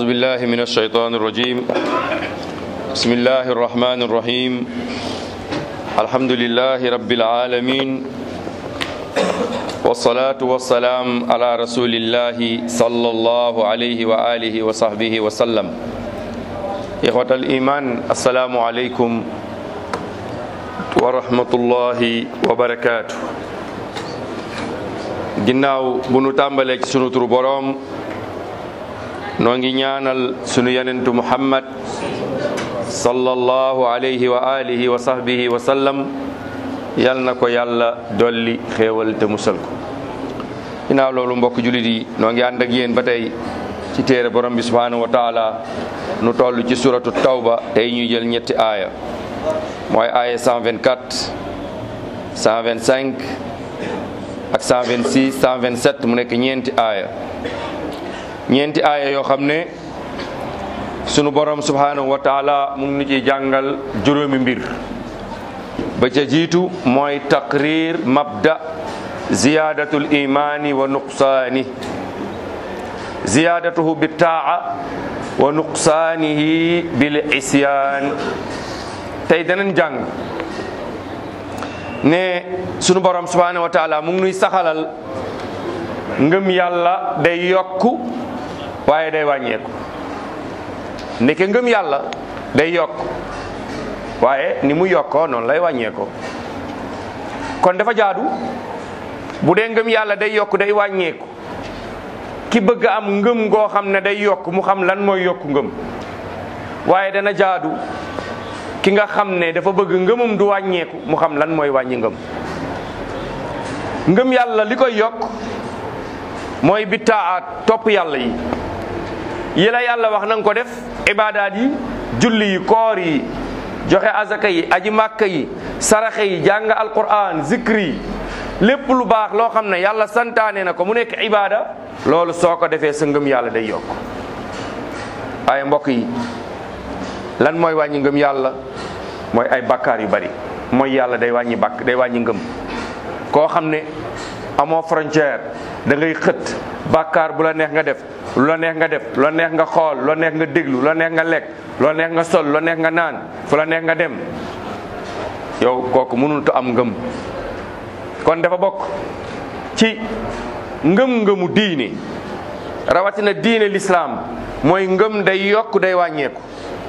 بالله من الشيطان الرجيم بسم الله الرحمن الرحيم الحمد لله رب العالمين والصلاة والسلام على رسول الله صلى الله عليه وآله وصحبه وسلم إخوة الإيمان السلام عليكم ورحمة الله وبركاته ginnaaw bu nu tàmbalee ci sunu turu boroom noo ngi ñaanal sunu yenentu muhammad sallallahu alayhi wa alihi wa sahbihi wa sallam yal na ko yàlla dolli xéewal te musal ko ginnaaw loolu mbokk julit yi noo ngi ànd ak yéen ba tey ci téere borom bi subhanahu wa taala nu toll ci suratu tawba tey ñuy jël ñetti aaya mooy aaya 124 125 ak 126 127 mu nekk ñeenti aaya ñeenti aaya yoo xam ne sunu borom subhanahu wa taala mu ngi nu ciy jàngal juróomi mbir ba ca jiitu mooy taqrir mabda ziyadatul imani wa nuqsaani ziyadatuhu bi taa wa nuqsaanihi bil isyaan tey danañ jàng ne sunu borom subhanahu wa taala mu ngi nuy saxalal ngëm yàlla day yokku waaye day wàññeeku ndeke ngëm yàlla day yokk waaye ni mu yokkoo noonu lay wàññeekoo kon dafa jaadu bu dee ngëm yàlla day yokk day wàññeeku ki bëgg am ngëm goo xam ne day yokk mu xam lan mooy yokku ngëm waaye dana jaadu ki nga xam ne dafa bëgg ngëmum du wàññeeku mu xam lan mooy wàññi ngëm ngëm yàlla li koy yokk mooy bittaat topp yàlla yi yi la yàlla wax nanga ko def ibaadaat yi julli yi koor yi joxe azaka yi aji màkka yi saraxe yi jàng alquran zikri yi lépp lu baax loo xam ne yàlla santaane na ko mu nekk ibaada loolu soo ko defee sa ngëm yàlla day yokk waaye mbokk yi lan mooy wàññi ngëm yàlla mooy ay bakkaar yu bari mooy yàlla day wàññi bàkk day wàññi ngëm koo xam ne amoo frontière da ngay xët bàkkaar bu la neex nga def lu la neex nga def lu la neex nga xool lu la neex nga déglu lu la neex nga lekk lu la neex nga sol lu la neex nga naan fu la neex nga dem yow kooku mënut am ngëm kon dafa bokk ci ngëm-ngëmu diine rawatina diine lislaam mooy ngëm day yokk day wàññeeku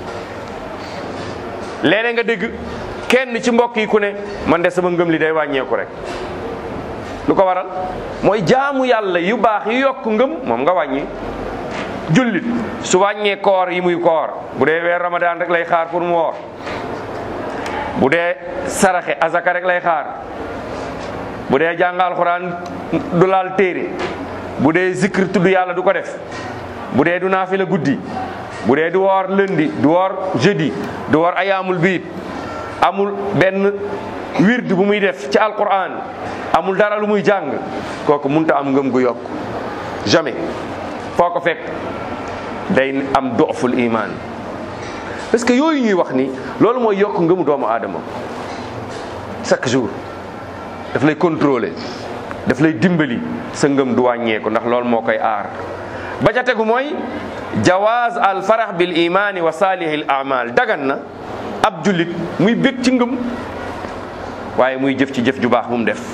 léeg-léeg nga dégg kenn ci mbokk yi ku ne man de sama ngëm li day wàññeeku rek lu ko waral mooy jaamu yàlla yu baax yu yokk ngëm moom nga wàññi jullit su wàññee koor yi muy koor bu dee weer ramadaan rek lay xaar pour mu woor bu dee saraxe azaka rek lay xaar bu dee jàng alxuraan du laal téere bu dee zikr tudd yàlla du ko def bu dee du naafila guddi bu dee du woor lundi du woor jeudi du woor ayaamul biit amul benn wird bu muy def ci alquran amul dara lu muy jàng kooku munta am ngëm gu yokk jamais foo ko fekk day am doful iman parce que yooyu ñuy wax ni loolu mooy yokk ngëmu doomu aadama chaque jour daf lay contrôler daf lay dimbali sa ngëm du wàññeeku ndax loolu moo koy aar ba ca tegu mooy jawaaz al farax bil imani wa salihil amal dagan na ab jullit muy bég ci ngëm waaye muy jëf ci jëf ju baax bu mu def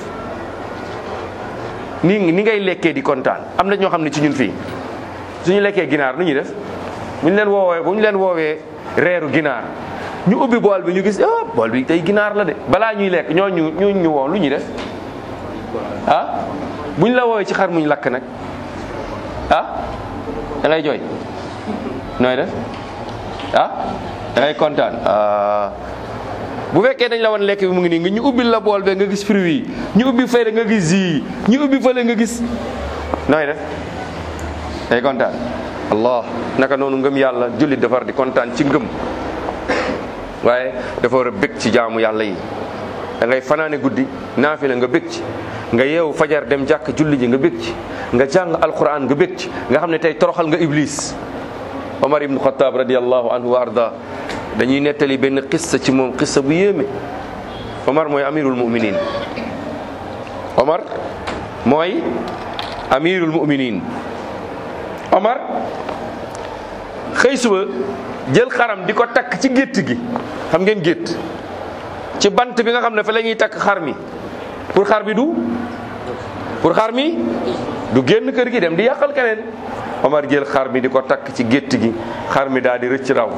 ni ni ngay lekkee di kontaan am na ñoo xam ne ci ñun fii suñu lekkee ginaar nu ñuy def bu ñu leen woowee bu ñu leen woowee reeru ginaar ñu ubbi bool bi ñu gis ah bool bi tey ginaar la de balaa ñuy lekk ñoo ñu ñu ñu woo lu ñuy def ah bu ñu la woowee ci xar muñ lakk nag ah da ngay jooy nooy def ah da ngay kontaan bu fekkee dañ la woon lekk bi mu ngi nii nga ñu ubbil la bool be nga gis fruit yi ñu ubbi fële nga gis zi ñu ubbi fële nga gis nooy def day kontaan allah naka noonu ngëm yàlla jullit dafa war di kontaan ci ngëm waaye dafa war a bég ci jaamu yàlla yi da ngay fanaane guddi naafila nga bég ci nga yeewu fajar dem jàkk julli ji nga bég ci nga jàng alquran nga bég ci nga xam ne tey toroxal nga iblis omar ibnu xataab radiallahu anhu wa arda dañuy nettali benn xissa ci moom xissa bu yéeme omar mooy amirul muminin omar mooy amirul muminin omar xëy suba jël xaram di ko takk ci gétt gi xam ngeen gétt ci bant bi nga xam ne fa la ñuy takk xar mi pour xar bi du pour xar mi du génn kër gi dem di yàqal keneen Omar jël xar mi di ko takk ci gétt gi xar mi daal di rëcc raw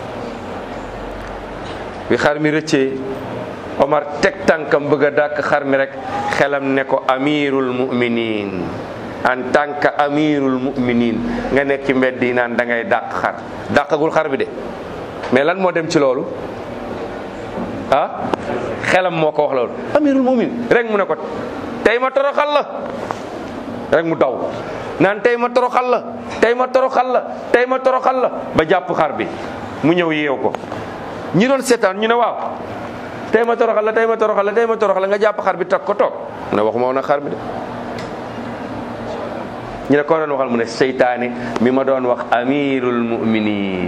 bi xar mi rëccee Omar teg tànkam bëgg a dàkk xar mi rek xelam ne ko amirul muminin en tant que amirul muminin nga nekk ci mbedd yi naan da ngay dàq xar dàqagul xar bi de mais lan moo dem ci loolu ah xelam moo ko wax loolu amirul mumin rek mu ne ko tey ma toroxal la rek mu daw naan tey ma toroxal la tey ma toroxal la tey ma toroxal la ba jàpp xar bi mu ñëw yeew ko ñi doon seetaan ñu ne waaw tey ma toroxal la tey ma toroxal la tey ma toroxal la nga jàpp xar bi tag ko toog mu ne waxuma woon ak xar bi de ñu ne ko doon waxal mu ne seytaane mi ma doon wax amirul muminin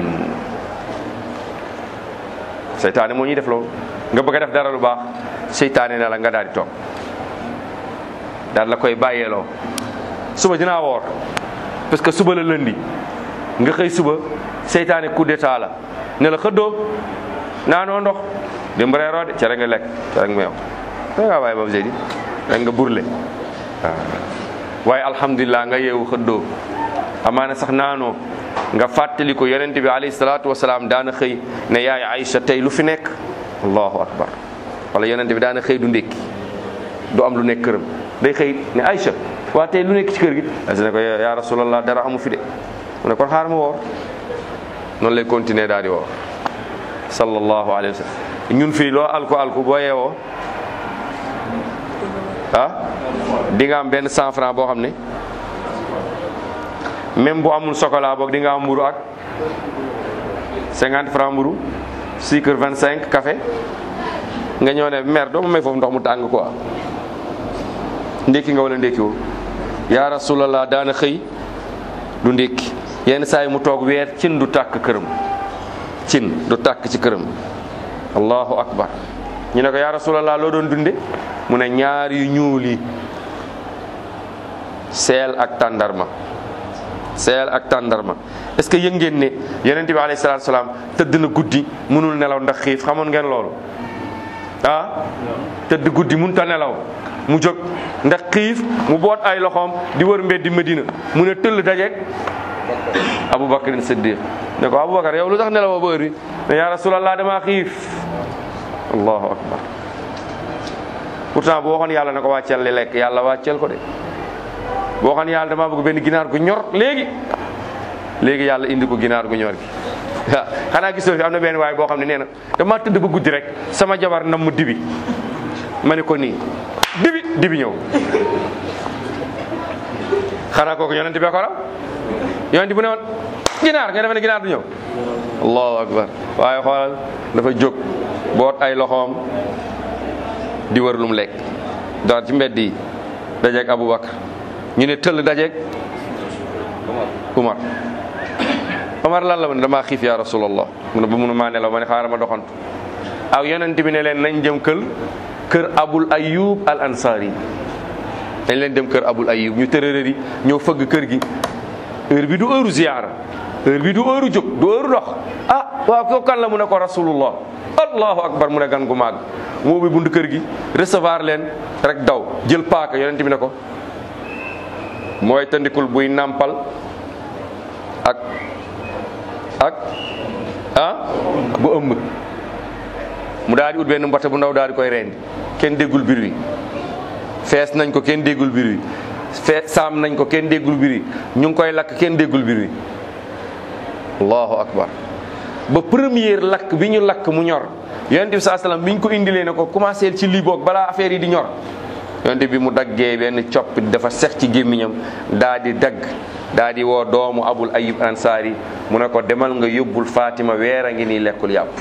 seytaane moo ñuy def loolu nga bëgg a def dara lu baax seytaane na la nga daal di toog daal la koy bàyyeeloo suba dinaa woor parce que suba la lëndi nga xëy suba seytaane coup d'état la ne la xëddoo naanoo ndox démb reeroo de cere nga lekk cere nga meew da ngaa bàyyi ba seydi rek nga burle waaw waaye alhamdulilah nga yeewu xëddoo amaana sax naanoo nga fàttali ko yonent bi alayhi salaatu wasalaam daana xëy ne yaay Aïcha tey lu fi nekk allahu akbar wala yonent bi daana xëy du ndékki du am lu nekk këram day xëy ne Aïcha waa tey lu nekk ci kër gi Aïcha ne ko yaa rasulallah dara amu fi de mu ne kon xaar ma woor noonu lay continuer daal di woor sallallahu alayhi wa sallam ñun fii loo alku alku boo yeewoo ah di nga am benn cent franc boo xam ne même bu amul chocolat boog di nga am mburu ak cinquante franc mburu sucre vingt cinq café nga ñëw ne mer doo ma may foofu ndox mu tàng quoi ndékki nga wala ndékki woo yaa rasulallah daana xëy du ndékki yenn saa yi mu toog weer cin du tàkk këram cin du tàkk ci këram allahu akbar ñu ne ko yaa rasulallah loo doon dunde mu ne ñaar yu ñuul yi seel ak tàndarma seel ak tàndarma est-ce que yëg ngeen ne yonent bi alayhi salaatu salaam tëdd na guddi mënul nelaw ndax xiif xamoon ngeen loolu ah tëdd guddi mënut a nelaw mu jóg ndax xiif mu boot ay loxoom di wër mbeddi Medina mu ne tëll dajeeg Aboubacar Siddiq ne ko Aboubacar yow lu tax nelawoo ba heure bi ne yaa rasulallah damaa xiif allahu akbar pourtant bu waxoon yàlla ne ko wàcceel li lekk yàlla wàcceel ko de boo xam ne yàlla damaa bëgg benn ginaar gu ñor léegi léegi yàlla indi ko ginaar gu ñor gi waaw xanaa gisoo fi am na benn waay boo xam ne nee na dama tëdd ba guddi rek sama jabar nam mu dibi ma ne ko nii dibi dibi ñëw xanaa kooku yonent bee ko raw yonent bu ne woon ginaar nga defe ne ginaar du ñëw allahu akbar waaye xoolal dafa jóg boot ay loxoom di wër lu mu lekk door ci mbedd yi dajeeg Aboubacar ñu ne tëll dajeeg Umar Umar lan la ma ne damaa xiif ya rasulallah mu ne ba mënu maa nelaw ma ne xaaral ma doxantu aw yonent bi ne leen nañ jëm kër kër Abul Ayyub al Ansari dañ leen dem kër Abul Ayyub ñu tërërëri ñëw fëgg kër gi heure bi du heure ziyaara heure bi du heure jóg du heure dox ah waaw ko kan la mu ne ko rasulullah allahu akbar mu ne gan gu màgg moo bi bund kër gi recevoir leen rek daw jël paaka yonent bi ne ko mooy tandikul buy nàmpal ak ak ah bu ëmb mu daal di ut benn mbote bu ndaw daal di koy rendi kenn déggul bir wi fees nañ ko kenn déggul bir wi fees saam nañ ko kenn déggul bir wi ñu ngi koy lakk kenn déggul bir wi allahu akbar ba première lakk bi ñu lakk mu ñor yonent bi saa salaam bi ñu ko indilee ne ko commencé ci lii boog balaa affaire yi di ñor yonent bi mu daggee benn coppit dafa sex ci gémmiñam daa di dagg daa di woo doomu abul ayub ansaari mu ne ko demal nga yóbbul Fatima weer a ngi nii lekkul yàpp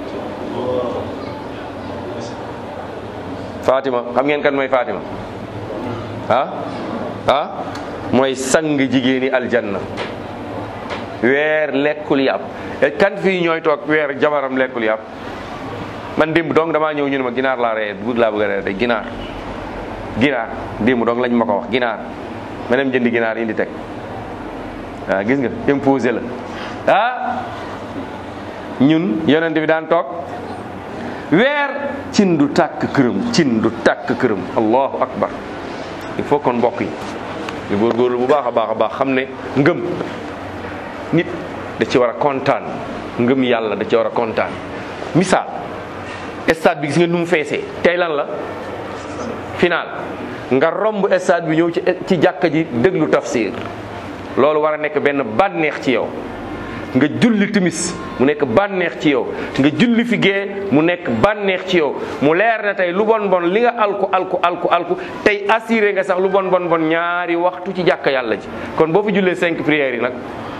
Fatima xam ngeen kan mooy Fatima ah ah mooy sang jigéeni aljanna weer lekkul yàpp kan fii ñooy toog weer jabaram lekkul yàpp man démb donc damaa ñëw ñu ne ma ginaar laa ree bëgg laa bëgg a ree de ginaar ginaar démb donc lañ ma ko wax ginaar ma dem jëndi ginaar indi teg waaw gis nga imposé la ah ñun yonent bi daan toog weer cin du tàkk këram cin du tàkk këram allahu akbar il faut kon mbokk yi ñu góorgóorlu bu baax a baax a baax xam ne ngëm nit da ci war a kontaan ngëm yàlla da ci war a kontaan misaal stade bi gis nga nu mu feesee tey lan la final nga romb stade bi ñëw ci ci jàkka ji déglu tafsir loolu war a nekk benn bànneex ci yow nga julli timis mu nekk bànneex ci yow nga julli fi gee mu nekk bànneex ci yow mu leer na tey lu bon bon li nga alku alku alku alku tey assuré nga sax lu bon bon bon ñaari waxtu ci jàkka yàlla ji kon boo fi jullee cinq prières yi nag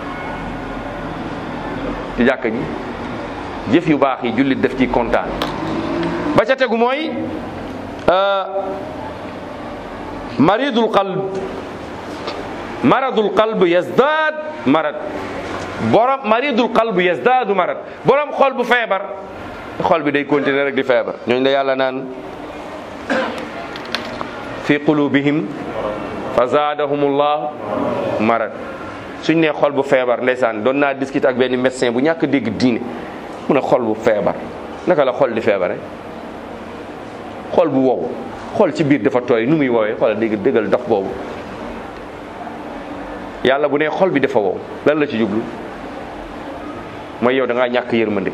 ci jàkka ji jëf yu baax yi jullit def ci kontaan ba ca tegu mooy maridul qalb maradul qalb yazdaad marad borom maridul qalb yazdaadu marad borom xol bu feebar xol bi day continuer rek di feebar ñooñu la yàlla naan fi qulubihim fa zaadahumullah marad suñ nee xol bu feebar ndeysaan doon naa discuter ak benn médecin bu ñàkk dégg diine mu ne xol bu feebar naka la xol di feebare xol bu wow xol ci biir dafa tooy nu muy woowee xoolal dégg déggal dof boobu yàlla bu nee xol bi dafa wow lan la ci jublu mooy yow da ngaa ñàkk yërmande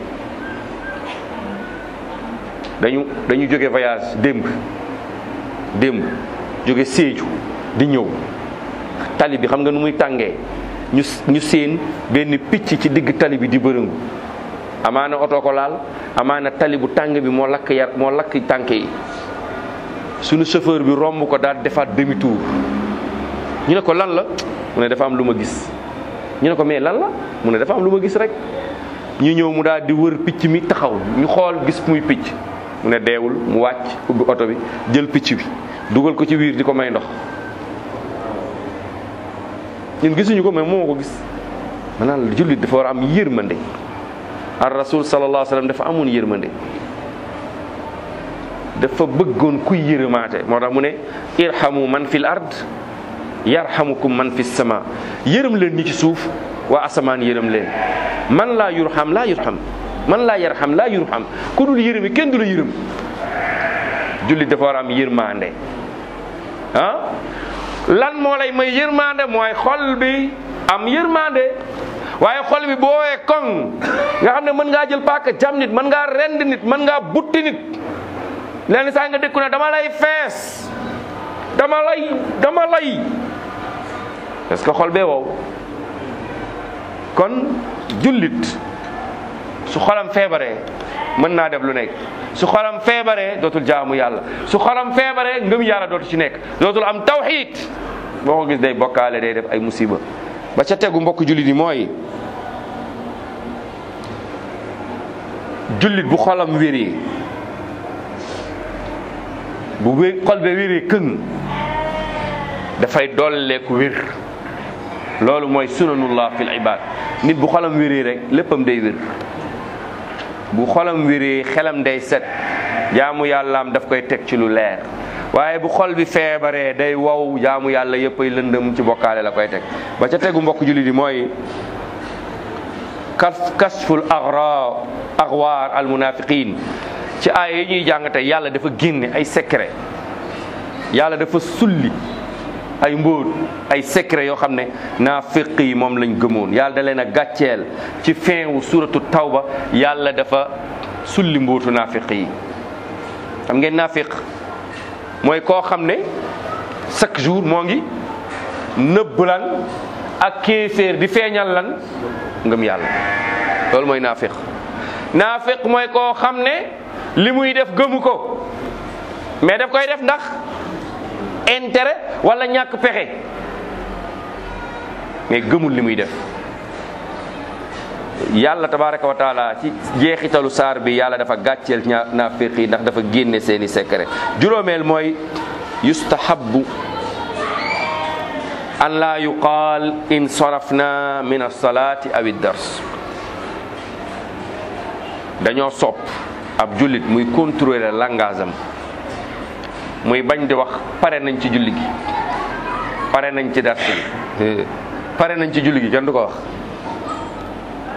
dañu dañu jóge voyage démb démb jóge Sédhiou di ñëw tali bi xam nga nu muy tàngee ñu ñu seen benn picc ci digg tali bi di bërëngu amaana oto ko laal amaana tali bu tàng bi moo lakk yar moo lakk tànk yi suñu chauffeur bi romb ko daal defaat demi tour ñu ne ko lan la mu ne dafa am lu ma gis ñu ne ko mais lan la mu ne dafa am lu ma gis rek ñu ñëw mu daal di wër picc mi taxaw ñu xool gis muy picc mu ne deewul mu wàcc ubbi oto bi jël picc bi dugal ko ci wiir di ko may ndox ñun gisuñu ko mais moo ko gis maanaam jullit dafa war a am yërmande ar rasul sallallahu alayhi wa sallam dafa amoon yërmande dafa bëggoon kuy yërëmaate moo tax mu ne irhamu man fil ard yarhamukum man fi sama yërëm leen ñi ci suuf waa asamaan yërëm leen man laa yurham laa yurham man laa yarham laa yurham ku dul yërëmi kenn du la yërëm jullit dafa war a am yërmande ah lan moo lay may yërmande mooy xol bi am yërmande waaye xol bi boowee koŋ nga xam ne mën ngaa jël paaka jam nit mën ngaa rend nit mën ngaa butti nit leen saa nga dékku ne dama lay fees dama lay dama lay parce que xol bee wow kon jullit su xolam feebaree mën naa def lu nekk su xolam feebaree dootul jaamu yàlla su xolam feebaree ngëm yàlla dootu ci nekk dootul am tawxiid boo ko gis day bokkaale day def ay musiba ba ca tegu mbokk jullit yi mooy jullit bu xolam wéree bu wé xol be wéree këng dafay dolleeku wér loolu mooy sunanullah fil ibad nit bu xolam wéree rek léppam day wér bu xolam wéree xelam day set jaamu yàllaam daf koy teg ci lu leer waaye bu xol bi feebaree day wow jaamu yàlla yëpp ay lëndëm ci bokkaale la koy teg ba ca tegu mbokk jullit yi mooy kas kasful agra axwaar al munafiqin ci aaya yi ñuy jàng tey yàlla dafa génne ay secret yàlla dafa sulli ay mbóot ay secret yoo xam ne naafiq yi moom lañ gëmoon yàlla da leen a gàcceel ci fin wu suratu tawba yàlla dafa sulli mbóotu naafiq yi xam ngeen naafiq mooy koo xam ne chaque jour moo ngi nëbb lan ak kéeféer di feeñal lan ngëm yàlla loolu mooy naafiq naafiq mooy koo xam ne li muy def gëmu ko mais daf koy def ndax intérêt wala ñàkk pexe mais gëmul li muy def yàlla tabaraka wa taala ci jeexitalu saar bi yàlla dafa gàcceel ñaa naafiq yi ndax dafa génne seeni secret juróomeel mooy yustahabu an laa yuqaal in sarafna min alsalati aw iddars dañoo sopp ab jullit muy contrôler langage am muy bañ di wax pare nañ ci julli gi pare nañ ci dars bi pare nañ ci julli gi kenn du ko wax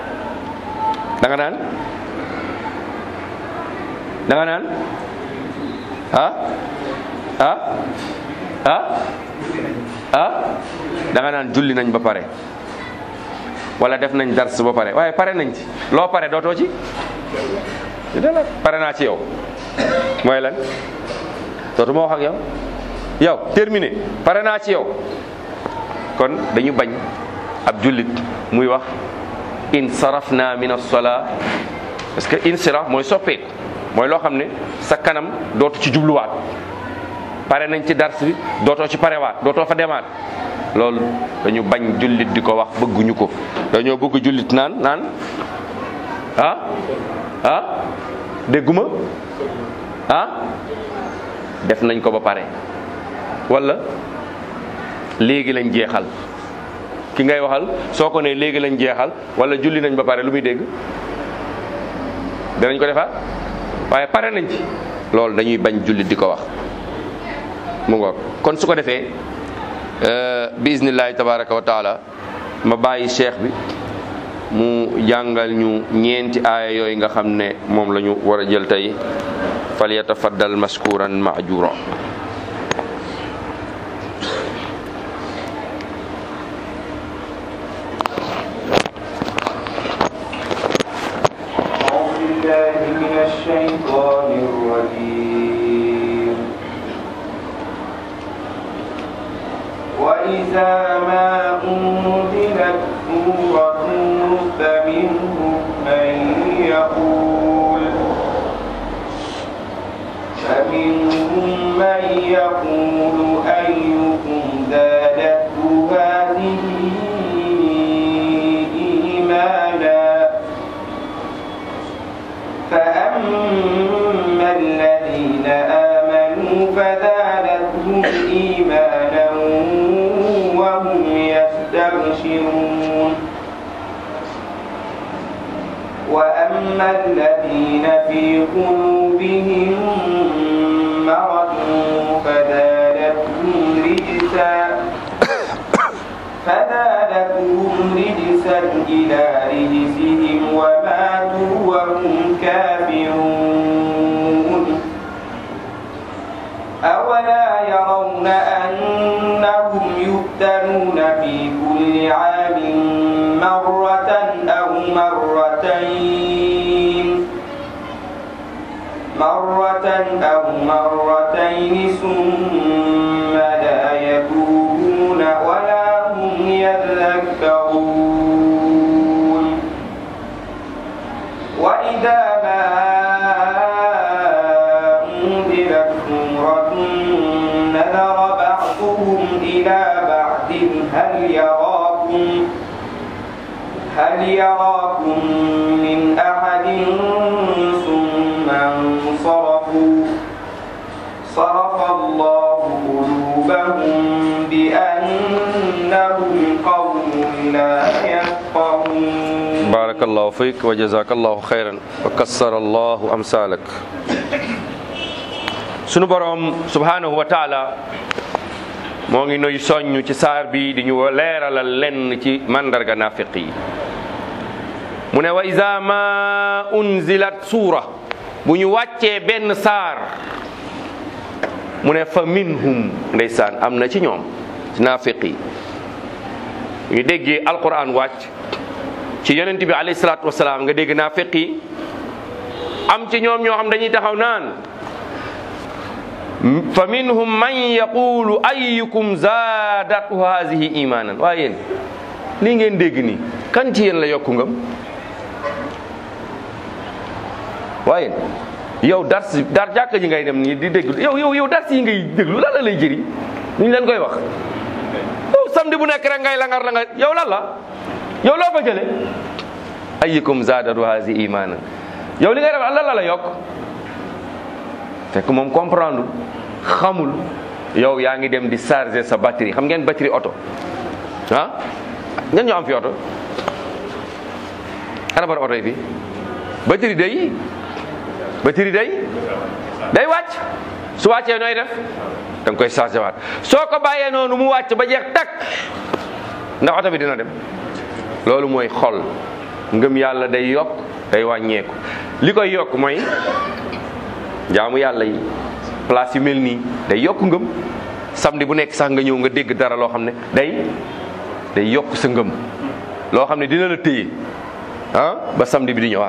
da nga naan da nga naan ah ah ah ah da nga naan julli nañ ba pare wala def nañ dars ba pare waaye pare nañ ci loo pare dootoo ci dala pare naa ci yow mooy lan dootuma wax ak yow yow terminé pare naa ci yow kon dañu bañ ab jullit muy wax in sarafna min as-salaa parce que insiraf mooy soppeeku mooy loo xam ne sa kanam dootu ci jubluwaat pare nañ ci dars bi dootoo ci parewaat dootoo fa demaat loolu dañu bañ jullit di ko wax bëgguñu ko dañoo bëgg jullit naan naan ah ah dégguma ah def nañ ko ba pare wala léegi lañ jeexal ki ngay waxal soo ko nee léegi lañ jeexal wala julli nañ ba pare lu muy dégg danañ ko defaat waaye pare nañ ci loolu dañuy bañ jullit di ko wax mu ngoog kon su ko defee bi iznillahi tabaraka wa taala ma bàyyi cheikh bi mu jàngal ñu ñeenti aaya yooyu nga xam ne moom la ñu war a jël tey fal yatafaddal mashkuran maajura أعوذ بالله من الشيطان الرجيم وإذا ما أنزلت سورة فمنهم من يقول فمنهم من يقول أيكم زادته هذه إيمانا فأما الذين آمنوا فزادتهم إيمانا وهم يستبشرون وأما الذين في قلوبهم مرض فزادتهم رجسا فزادتهم رجسا إلى رجسهم وماتوا وهم كافرون أولا يرون أنهم يفتنون في كل عام مرة أو مرتين مرة أو مرتين ثم لا يتوبون ولا هم يذكرون وإذا ما أنزلت سورة نذر بعضهم إلى بعض هل يراكم هل يراكم من أحد ثم انصرفوا صرف الله قلوبهم بأنهم قوم لا يفقهون barakallahu fik wa jazakallahu xayran wa kassara allahu amsalak sunu boroom subhanahu wa taala moo ngi nuy soññ ci saar bi di ñu leeralal lenn ci mandarga nafiq yi mu ne wa iza ma unzilat suura bu ñu wàccee benn saar mu ne fa minhum ndeysaan am na ci ñoom ci nafiq yi ñu déggee alquran wàcc ci yonent bi alayhi salaatu wasalaam nga dégg naa feq yi am ci ñoom ñoo xam dañuy taxaw naan fa minhum man yaqulu ayyukum zaadatu hazihi imanan waaye yéen lii ngeen dégg nii kan ci yéen la yokku ngëm waaye yow dars dar jàkka ji ngay dem nii di déglu yow yow yow dars yi ngay déglu lan la lay jëriñ ñu leen koy wax yow samedi bu nekk rek ngay langar langar yow lan la yow loo fa jële ayyukum zaadatu hazi imanan yow li ngay def lan la la yokk fekk moom comprendre xamul yow yaa ngi dem di charger sa batterie xam ngeen batterie oto ah ngeen ñoo am fi oto ana bar oto yi fi batterie day batterie day day wàcc su wàccee nooy def da nga koy charger waat soo ko bàyyee noonu mu wàcc ba jeex takk ndax oto bi dina dem loolu mooy xol ngëm yàlla day yokk day wàññeeku li koy yokk mooy jaamu yàlla yi place yu mel nii day yokk ngëm samedi bu nekk sax nga ñëw nga dégg dara loo xam ne day day yokk sa ngëm loo xam ne dina la téye ah ba samedi bi di ñëwaat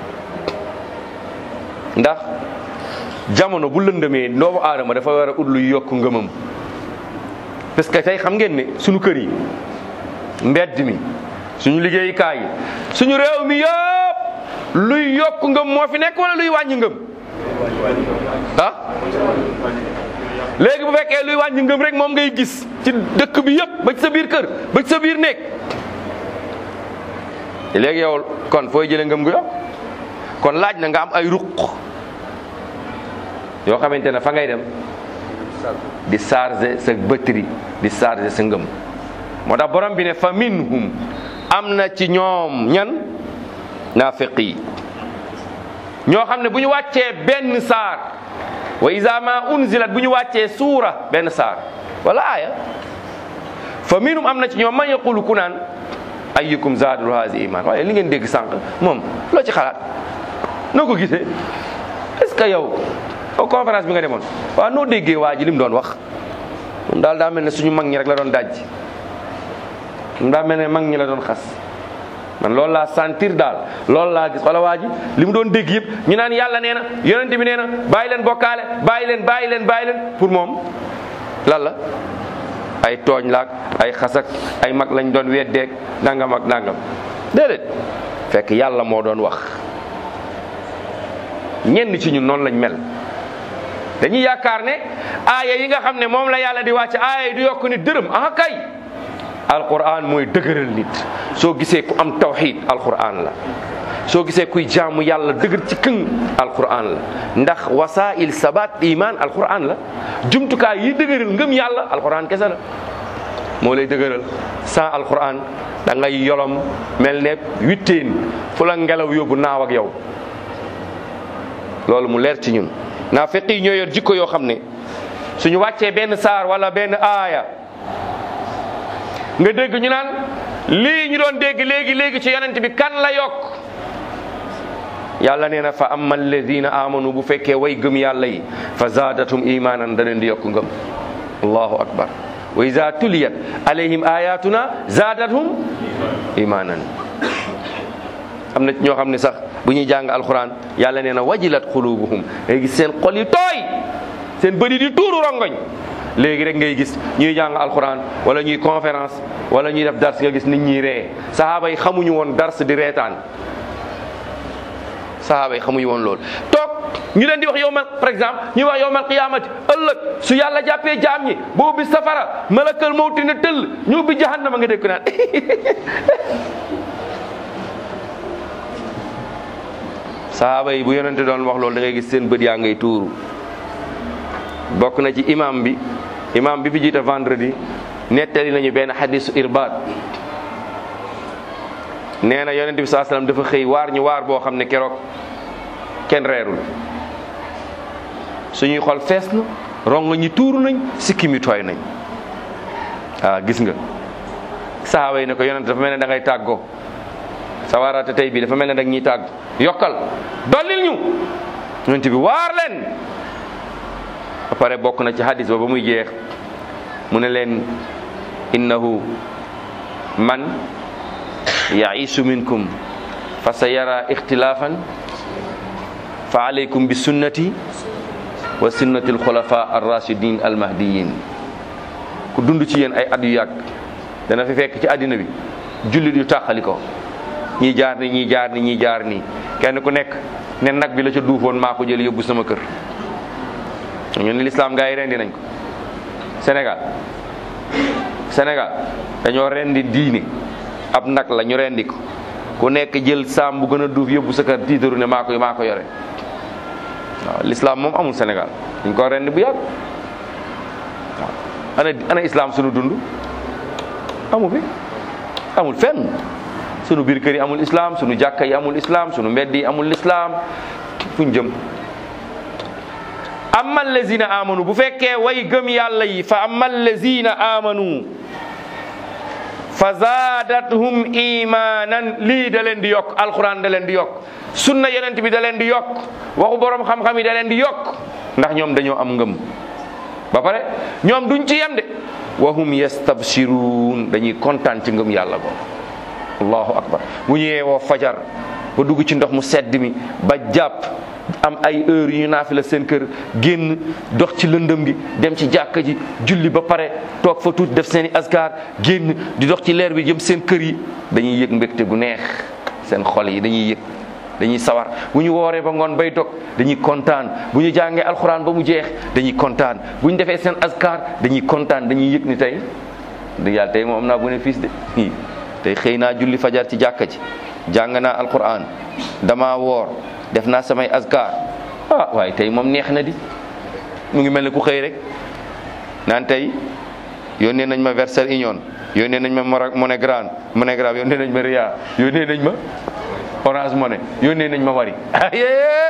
ndax jamono bu lëndëmee doomu aadama dafa war a ut luy yokk ngëmam parce que tey xam ngeen ne suñu kër yi mbedd mi suñu liggéeyukaay yi suñu réew mi yëpp luy yokk ngëm moo fi nekk wala luy wàññi ngëm ah léegi bu fekkee luy wàññi ngëm rek moom ngay gis ci dëkk bi yëpp ba ci sa biir kër ba ci sa biir néeg léegi yow kon fooy jëlee ngëm gu yokk kon laaj na nga am ay ruq yoo xamante ne fa ngay dem di charger sa batterie di charger sa ngëm moo tax borom bi ne fa minhum am na ci ñoom ñan naafiq yi ñoo xam ne bu ñu wàccee benn saar wa iza ma unzilat bu ñu wàccee suura benn saar wala aaya fa minhum am na ci ñoom man yaqulu ku naan ayyukum zaadul haasi iman waaye li ngeen dégg sànq moom loo ci xalaat noo ko gisee est ce que yow au conférence bi nga demoon waaw noo déggee waa ji li mu doon wax moom daal daa mel ne suñu mag ñi rek la doon dajji moom daa mel ne mag ñi la doon xas man loolu laa sentir daal loolu laa gis wala waa ji li mu doon dégg yëpp ñu naan yàlla nee na yonent bi nee na bàyyi leen bokkaale bàyyi leen bàyyi leen bàyyi leen pour moom lan la ay tooñ laak ay xasak ay mag lañ doon weddeeg nangam ak nangam déedéet fekk yàlla moo doon wax ñenn ci ñun noonu lañ mel dañuy yaakaar ne aaya yi nga xam ne moom la yàlla di wàcc aaya yi du yokk nit dërëm ah kay alquran mooy dëgëral nit soo gisee ku am tawxid alquran la soo gisee kuy jaamu yàlla dëgër ci këng alquran la ndax wasail sabat iman alquran la jumtukaay yi dëgëral ngëm yàlla alquran kese la moo lay dëgëral sans alquran da ngay yolom mel ne witteen fu la ngelaw yóbbu naaw ak yow loolu mu leer ci ñun naa fekk yi ñoo yor jikko yoo xam ne suñu wàccee benn saar wala benn aaya nga dégg ñu naan lii ñu doon dégg léegi léegi ci yonent bi kan la yokk yàlla nee na fa amma alladina amanu bu fekkee way gëm yàlla yi fa zaadatum imanan da leen di yokk ngëm allahu akbar wa iza tuliyat alayhim ayatuna zaadathum imanan am na ñoo xam ne sax bu ñuy jàng alquran yàlla nee na wajilat xulubuhum ngay gis seen xol yi tooy seen bëri di tuuru rongoñ léegi rek ngay gis ñuy jàng alquran wala ñuy conférence wala ñuy def dars nga gis nit ñi ree sahaaba yi xamuñu woon dars di reetaan sahaaba yi xamuñu woon loolu toog ñu leen di wax yowmal par exemple ñuy wax yowmal qiyamati ëllëg su yàlla jàppee jaam ñi boo ubbi safara malakal mawti ne tëll ñu ubbi jahannama nga dégg ko naan sahaaba yi bu yonente doon wax loolu da ngay gis seen bët yaa ngay tuuru bokk na ci imam bi imam bi fi jiite vendredi nettali nañu benn xadisu irbaat nee na yonente bi saa sallam dafa xëy waar ñu waar boo xam ne keroog kenn reerul suñuy xol fees na rongo ñi tuuru nañ sikki mi tooy nañ waaw gis nga sahaaba yi ne ko yonente dafa mel ne da ngay tàggoo sa waaraate tey bi dafa mel ne dag ñuy tàgg yokkal dollil ñu yonente bi waar leen ba pare bokk na ci hadis ba ba muy jeex mu ne leen innahu man yaisu minkum fa sa yara ixtilaafan fa alaykum bi sunnati wa sunnati alxulafa arrachidin almahdiyin ku dund ci yéen ay at yu yàgg dana fi fekk ci àddina bi jullit yu tàqali ko ñii jaar ni ñii jaar ni ñii jaar nii kenn ku nekk ne nag bi la ca duufoon maa ko jël yóbbu sama kër ñu ne lislaam gaa yi rendi nañ ko Sénégal Sénégal dañoo rendi diine ab nag la ñu rendi ko ku nekk jël saam bu gën a duuf yóbbu sa kër tiitaru ne maa ko maa ko yore waaw lislaam moom amul Sénégal dañ ko rendi bu yàgg waaw ana ana islam sunu dund amu fi amul fenn sunu biir kër yi amul islam sunu jàkka yi amul islam sunu mbedd yi amul islam fuñ jëm amma allazina amanu bu fekkee way gëm yàlla yi fa amma allazina amanu fa zaadathum imanan lii da leen di yokk alquran da leen di yokk sunna yonent bi da leen di yokk waxu borom xam-xam yi da leen di yokk ndax ñoom dañoo am ngëm ba pare ñoom duñ ci yem de wahum yastabsirun dañuy kontaan ci ngëm yàlla boobu allahu akbar bu ñu yeewoo fajar ba dugg ci ndox mu sedd mi ba jàpp am ay heure yu ñu naafila seen kër génn dox ci lëndëm gi dem ci jàkka ji julli ba pare toog fa tuuti def seen i askar génn di dox ci leer bi jëm seen kër yi dañuy yëg mbégte gu neex seen xol yi dañuy yëg dañuy sawar bu ñu wooree ba ngoon bay dog dañuy kontaan bu ñu jàngee alxuraan ba mu jeex dañuy kontaan bu ñu defee seen askar dañuy kontaan dañuy yëg ni tey dëgg yàlla tey moom am naa bénéfice de i tey xëy naa julli fajar ci jàkka ji jàng naa alxuraan dama woor def naa samay askar ah waaye tey moom neex na di mu ngi mel ne ku xëy rek naan tey yónnee nañ ma Western Union yónnee nañ ma MoneyGram MoneyGram yónnee nañ ma Ria yónnee nañ ma Orange Money yónnee nañ ma Wari ayee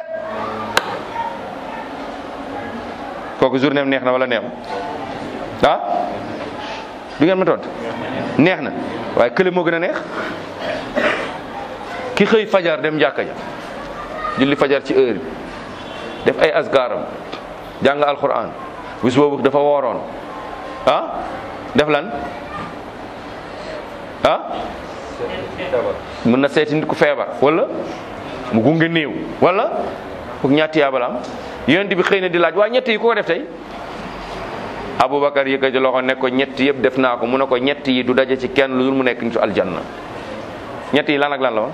kooku journée am neex na wala neexu ah du ngeen ma tontu neex na waaye kële moo gën a neex ki xëy fajar dem jàkka ja julli fajar ci heure bi def ay asgaaram jàng alquran bis boobu dafa wooroon ah def lan ah mën na seeti nit ku feebar wala mu gunge néew wala foog ñaati yaabalaam yonent bi xëy na di laaj waa ñett yi ku ko def tey Aboubacar yëkkati loxo ne ko ñett yëpp def naa ko mu ne ko ñett yi du daje ci kenn lu dul mu nekk nitu aljanna ñett yi lan ak lan la woon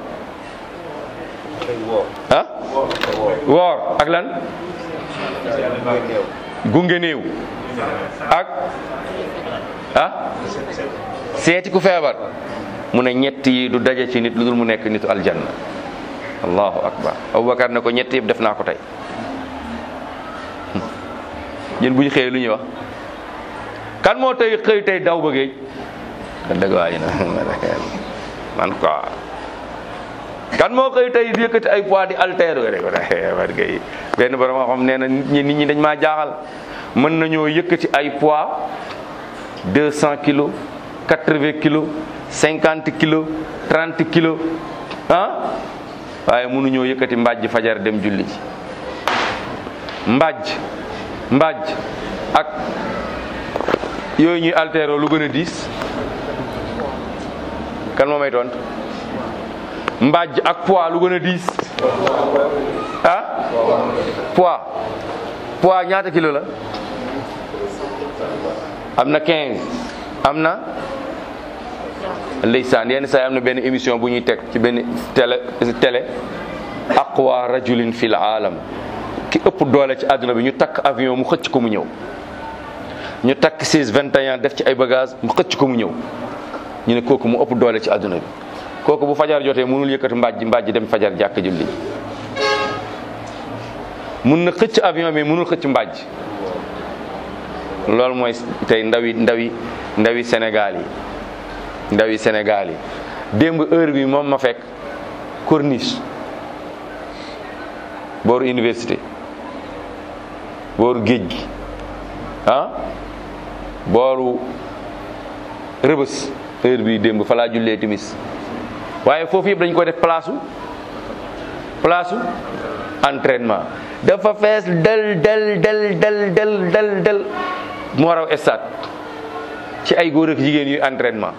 ah woor ak lan gunge néew ak ah seeti ku feebar mu ne ñett yi du daje ci nit lu dul mu nekk nitu aljanna allahu akbar aboubacar ne ko ñett yëpp def naa ko tey ñun bu ñu xëyee lu ñuy wax kan moo tey xëy tey daw ba géej kan dëgg waa ji na man quoi kan moo xëy tey di yëkkati ay poids di altéro rek war gay benn borom xam nee na nit ñi nit ñi dañ maa jaaxal mën nañoo yëkkati ay poids deux cent kilos quatre-vingts kilos cinquante kilos trente kilos ah waaye mënuñoo yëkkati mbàjj fajar dem julli ji mbàjj mbàjj ak yooyu ñuy altéro lu gën a diis kan moo may tontu mbàjj ak poids lu gën a diis ah poids poids ñaata kilo la am na 15 am na ndeysaan yenn saa yi am na benn émission bu ñuy teg ci benn télé télé aqwa rajulin fil aalam ki ëpp doole ci àdduna bi ñu takk avion mu xëcc ko mu ñëw ñu takk 6 21 def ci ay bagage mu xëcc ko mu ñëw ñu ne kooku mu ëpp doole ci àdduna bi kooku bu fajar jotee mënul yëkkati mbàjj mbàjj dem fajar jàkk julli mun na xëcc avion bi mënul xëcc mbàjj loolu mooy tey ndawi ndawi ndawi Sénégal yi ndawi Sénégal yi démb heure bi moom ma fekk corniche booru université booru géej gi ah booru rëbës heure bi démb fa laa jullee timis waaye foofu yëpp dañ ko def place u place u entraînement dafa fees del del del del del del del moo raw stade ci ay góor ak jigéen yuy entraînement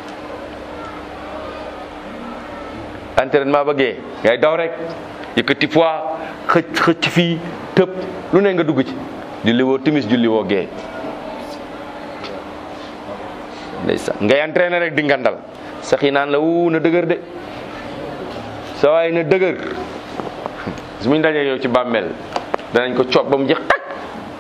entraînement ba gee ngay daw rek yëkkati poids xëcc xëcc fii tëb lu ne nga dugg ci julli woo timis julli woo gee ndeysaan ngay entraîné rek di ngandal sax yi naan la wu na dëgër de sa waay na dëgër su muñ dajee yow ci bàmmeel danañ ko coob ba mu jeex tak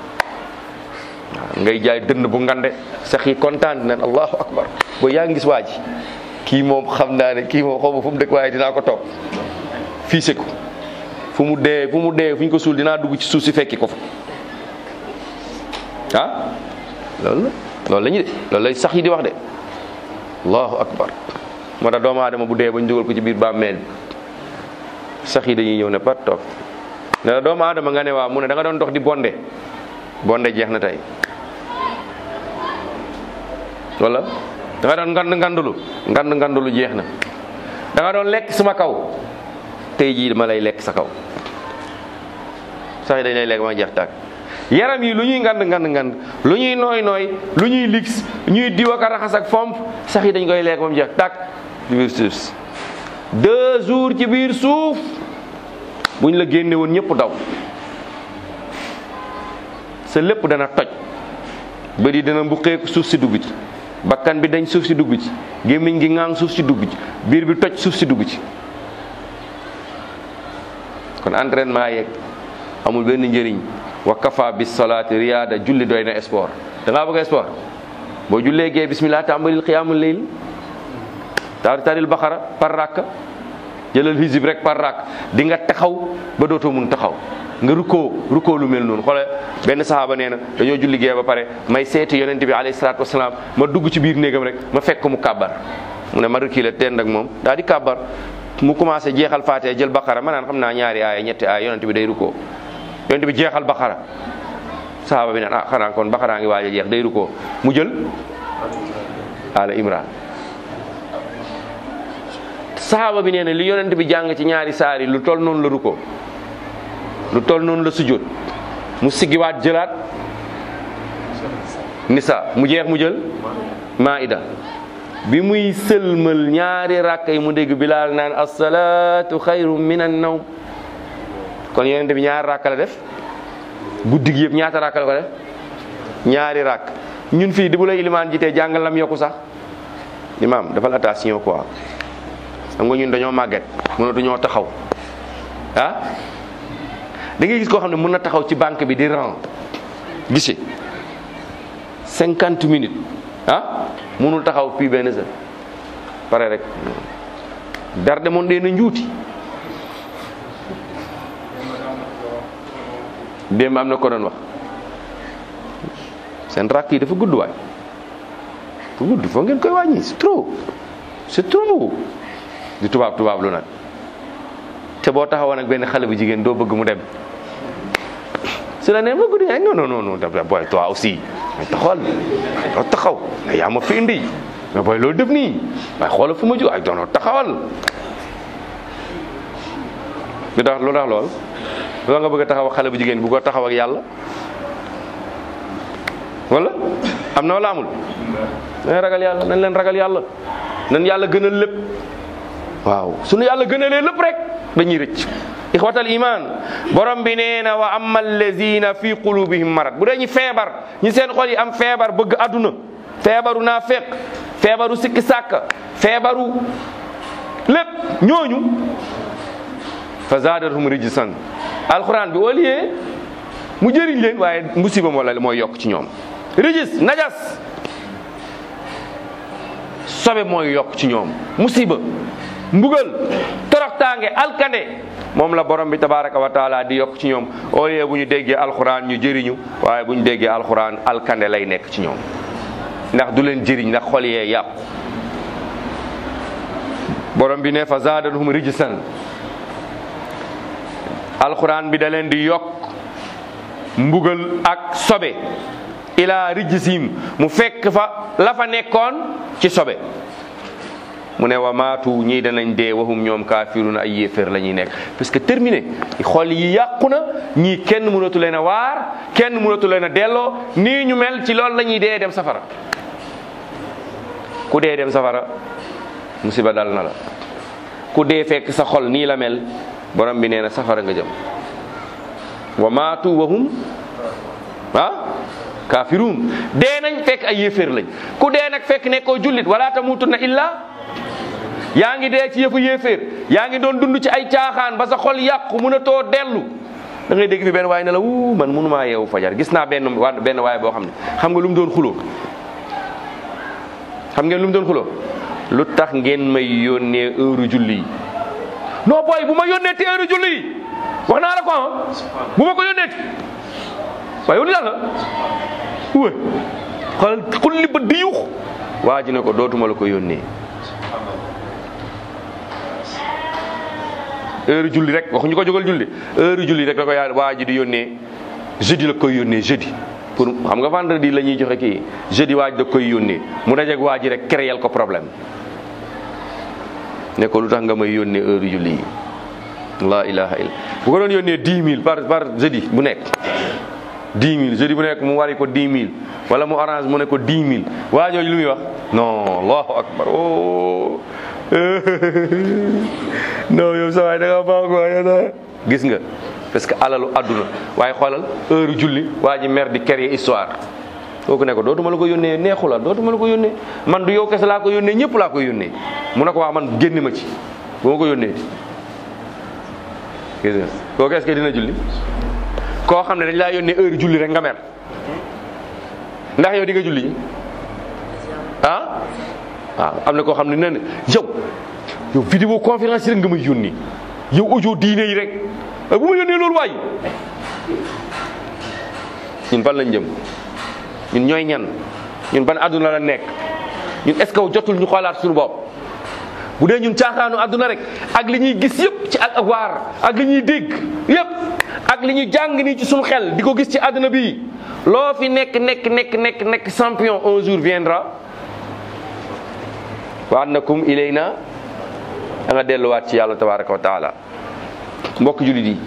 waaw ngay jaay dënd bu ngande sax yi kontaan nañ allahu akbar boo yaa ngi gis waa ji kii moom xam naa ne kii moom xaw ma fu mu dëkk waaye dinaa ko topp fii se ko fu mu dee fu mu dee fu ñu ko suul dinaa dugg ci suuf si fekki ko fa ah loolu la loolu la ñu de loolu lay sax yi di wax de allahu akbar moo tax doomu aadama bu dee ba ñu dugal ko ci biir bàmmeel sax yi dañuy ñëw ne pat toog ne la doomu aadama nga ne waaw mu ne da nga doon dox di bonde bonde jeex na tey wala da nga doon ngand ngandulu ngand ngandulu jeex na da nga doon lekk sama kaw tey jii dama lay lekk sa kaw sax yi dañ lay lekk ma jeex tàkk yaram yi lu ñuy ngand ngand ngand lu ñuy nooy nooy lu ñuy lix ñuy diw ak a raxas ak fomp sax yi dañ koy lekk moom jeex tàkk ci biir suuf si deux jours ci biir suuf buñ la génne woon ñëpp daw sa lépp dana toj bëri dina mbuqeeku suuf si dugg ci bakkan bi dañ suuf si dugg ci gémmiñ gi ŋaang suuf si dugg ci biir bi toj suuf si dugg ci kon entraînement yeeg amul benn njëriñ wa kafa bis salaati riyaada julli doy na sport da ngaa bëgg sport boo jullee gee bismillah tàmbalil qiyaamul layl taari taril baxara par rakk jëlal hizib rek par rakk di nga taxaw ba dootoo mun taxaw nga rukkoo rukkoo lu mel noonu xoole benn sahaaba nee na dañoo julli gee ba pare may seeti yonente bi alayhi salaatu wasalaam ma dugg ci biir néegam rek ma fekk mu kàbbar mu ne ma reculer teen ak moom daal di kàbbar mu commencé jeexal faatee jël baqara ma naan xam naa ñaari aaya ñetti aaya yonente bi day rukkoo yonente bi jeexal baqara sahaaba bi naan ah xanaa kon baqara ngi waaj a jeex day rukkoo mu jël ala imran sahaaba bi nee na li yonente bi jàng ci ñaari saari lu toll noonu la rukkoo lu toll noonu la sujjóot mu siggiwaat jëlaat nisa mu jeex mu jël maida bi muy sëlmal ñaari rakk yi mu dégg bilaal naan asalaatu xayru min an nawm kon yonente bi ñaari rakk la def guddi gi yëpp ñaata rakk la ko def ñaari rakk ñun fii di bu la ilimaan jitee jàngal lam yokku sax imaam dafa la attention quoi xam nga ñun dañoo màgget mënatu ñoo taxaw ah da ngay gis koo xam ne mën na taxaw ci banque bi di ran gise cinquante minutes ah mënul taxaw fii benn sa pare rek darde moon dee na njuuti démb am na ko doon wax seen rakk yi dafa gudd waay dafa gudd foo ngeen koy wàññi c'est trop c'est trop di tubaab tubaab lu nag te boo taxawoon ak benn xale bu jigéen doo bëgg mu dem su la nee ma guddi non non non non boy toi aussi mais taxawal doo taxaw mais yaa ma fi indi mais boy loolu def nii waaye xoolal fu ma jóg ay doonoo taxawal lu tax lu tax lool lu nga bëgg a taxaw ak xale bu jigéen bu ko taxaw ak yàlla wala am na wala amul nañ ragal yàlla nañ leen ragal yàlla nañ yàlla gënal lépp waaw sunu yàlla gënalee lépp rek dañuy rëcc ixwatal iman borom bi nee na wa amma allazina fi qulubihim marad bu dee ñi feebar ñi seen xol yi am feebar bëgg aduna feebaru naafiq feebaru sikki sàkka feebaru lépp ñooñu fa zaadathum rijsan alquran bi au lieu mu jëriñ leen waaye musiba moo la mooy yokk ci ñoom rijis najas sobe mooy yokk ci ñoom musiba mbugal toroxtaange alkande moom la borom bi tabaraka wa taala di yokk ci ñoom au lieu bu ñu déggee alxuraan ñu jëriñu waaye bu ñu déggee alxuraan alkande lay nekk ci ñoom ndax du leen jëriñ ndax xol yee yàqu borom bi ne fa zaadathum rijsan alxuraan bi da leen di yokk mbugal ak sobe ila rijsim mu fekk fa la fa nekkoon ci sobe mu ne wa maatu ñii danañ dee waxum ñoom kaafiruna ay yéeféer la ñuy nekk parce que terminé xol yi yàqu na ñii kenn mënatu leen a waar kenn mënatu leen a delloo nii ñu mel ci loolu la ñuy dee dem safara ku dee dem safara musiba dal na la ku dee fekk sa xol nii la mel borom bi nee na safara nga jëm wa maatu waxum ah kaafiruun dee nañ fekk ay yéeféer lañ ku dee nag fekk nekkoo jullit wala tamutunna illa yaa ngi dee ci yëfu yéeféer yaa ngi doon dund ci ay caaxaan ba sa xol yàqu mun a too dellu da ngay dégg fi benn waaye ne la wuu man mënumaa yeewu fajar gis naa benn waa benn waaye boo xam ne xam nga lu mu doon xuloo xam ngeen lu mu doon xuloo lu tax ngeen may yónnee heure julli yi non booy bu ma yónnee te heure julli yi wax naa la ko ah bu ma ko yónnee ti waaye yow li la wé xoolal xulli ba di yux waa ji ne ko dootuma la ko yónnee heure julli rek waxuñu ko jógal julli heure julli rek la ko yaa waa ji di yónnee jeudi la koy yónnee jeudi pour xam nga vendredi la ñuy joxe kii jeudi waaj da koy yónnee mu dajeeg waa ji rek créer ko problème ne ko lu tax nga may yónnee heure julli yi la ilaha illa bu ko doon yónnee dix mille par par jeudi bu nekk dix mille jeudi bu nekk mu wari ko dix mille wala mu orange mu ne ko dix mille waa jooju lu muy wax non allahu akbar oh non yow sa waay da nga baax quoi gis nga parce que alalu àdduna waaye xoolal heure julli waa ji mer di créer histoire kooku ne ko dootuma la ko yónnee neexu la dootuma la ko yónnee man du yow kese laa ko yónnee ñëpp laa ko yónnee mu ne ko waa man génn ma ci bu ma ko yónnee gis nga kooku est-ce que dina julli koo xam ne dañ laa yónnee heure julli rek nga mer ndax yow di nga julli ah waaw am na koo xam ne nee na yow yow vidéo conférence yi rek nga may yónni yow audio diine yi rek bu ma yónnee loolu waay ñun fan lañ jëm ñun ñooy ñan ñun ban àdduna la nekk ñun est ce que jotul ñu xoolaat suñu bopp bu dee ñun caaxaanu àdduna rek ak li ñuy gis yëpp ci ak waar ak li ñuy dégg yëpp ak li ñuy jàng nii ci suñu xel di ko gis ci àdduna bi loo fi nekk nekk nekk nekk nekk champion un jour viendra wa annakum ilayna da nga delluwaat ci yàlla tabaraka wa taala mbokk jullit yi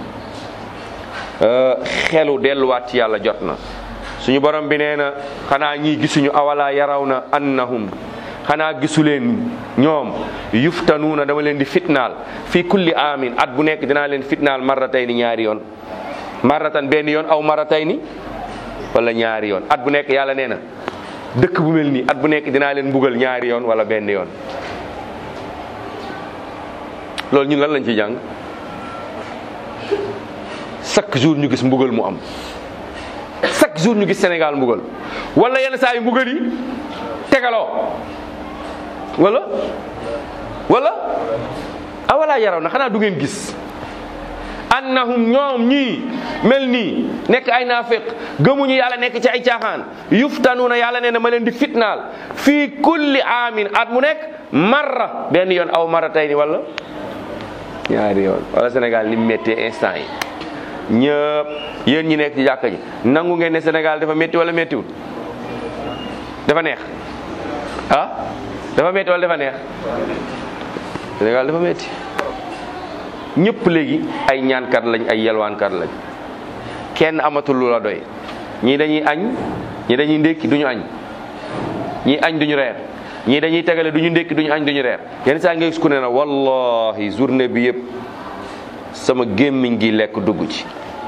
xelu delluwaat ci yàlla jot na suñu borom bi nee na xanaa ñii gisuñu awala yaraw na annahum xanaa gisuleen ñoom yuftanuuna dama leen di fitnaal fii kulli amin at bu nekk dinaa leen fitnaal marratayni ñaari yoon marratan benn yoon aw marratayni wala ñaari yoon at bu nekk yàlla nee na dëkk bu mel nii at bu nekk dinaa leen mbugal ñaari yoon wala benn yoon loolu ñun lan lañ ci jàng chaque jour ñu gis mbugal mu am chaque jour ñu gis Sénégal mbugal wala yenn saa yu mbugal yi tegaloo wala wala awala yaraw na xanaa du ngeen gis annahum ñoom ñii mel nii nekk ay naafiq gëmuñu yàlla nekk ci ay caaxaan yuftanuuna yàlla nee na ma leen di fitnaal fii kulli aamin at mu nekk marra benn yoon aw marra tey ni wala ñaari yoon wala Sénégal ni mu méttee instant yi ñëpp yéen ñi nekk ci jàkka ji nangu ngeen ne Sénégal dafa métti wala méttiwul dafa neex ah dafa métti wala dafa neex Sénégal dafa métti ñëpp léegi ay ñaankat lañ ay yelwaankat lañ kenn amatul lu la doy ñii dañuy añ ñii dañuy ndékki duñu añ ñii añ duñu reer ñii dañuy tegale duñu ndékki duñu añ duñu reer yenn saa nga gis ku ne na wallahi journée bi yëpp sama gémmiñ gi lekk dugg ci